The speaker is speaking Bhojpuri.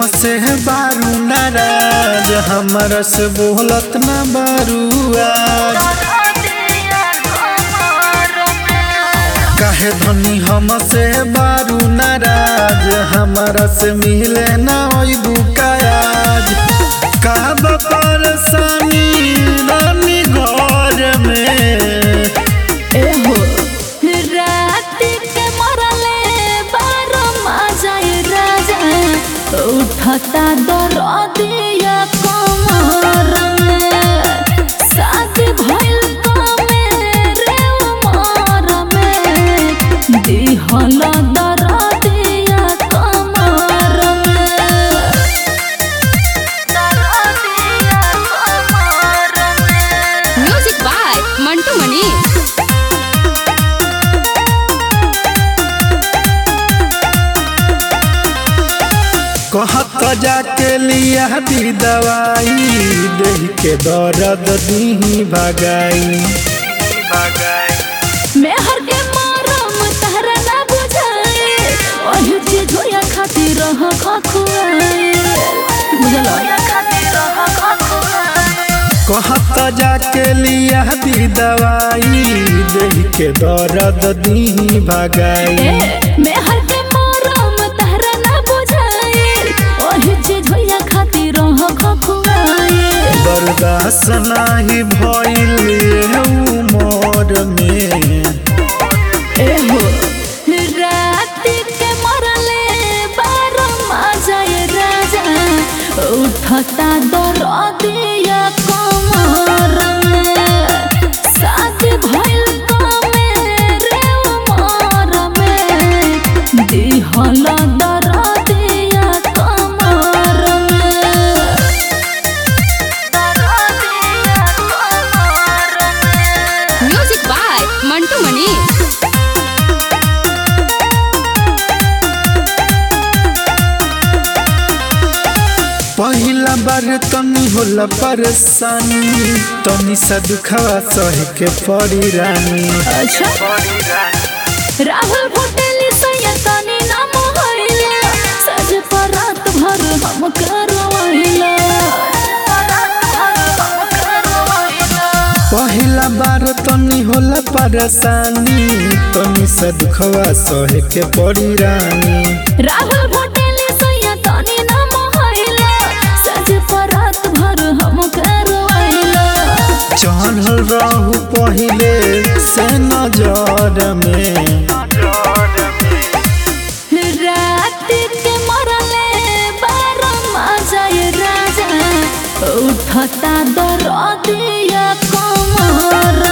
हमसे बारू नाराज हमरा से बोलत ना बारू आज काहे धनी हमसे बारू नाराज हमरा से मिले ना ओइबू काज का परेशानी रानी घर में एहो रात के मरले बारो माजाए राजा उठता दरदिया कमर में शादी भइल कमेरे उमर में दिहल दरदिया कमर में दरदिया कमर में म्यूजिक बाय मंटू मनी कहत जाके लिया दी दवाई देह के दर्द दी भगाई मेहर के मरम तहरा ना बुझाए ओही चीज होया खातिर रह खखुआए बुझल कहत जाके लिया दी दवाई देह के दर्द दी भगाई ए मेहर के मरम तहरा ना बुझाए ओही चीज होया खातिर रह खखुआए बर्दाश्त नाही भइल उमर में एहो रात के मरले बारो माजाए राजा उठता दरदिया कमर में शादी भइल कमेरे उमर में दिहल दरदिया कमर में दरदिया कमर में म्यूजिक बाय मंटू मनी पहिला बार तनी होला परेशानी तनी सा दुखवा सह के पड़ी रानी अच्छा राहुल होटली सैयदानी नाम होइला सज पर रात भर हम करवाइला पहिला बार तनी होला परेशानी तनी सा दुखवा सह के पड़ी रानी राहुल होटली सैयदानी नाम होइला सज पर रात भर हम करवाइला चढ़ल रहू पहिले से नजर में रात के मरले बारो माजाए राजा उठता दरदिया कमर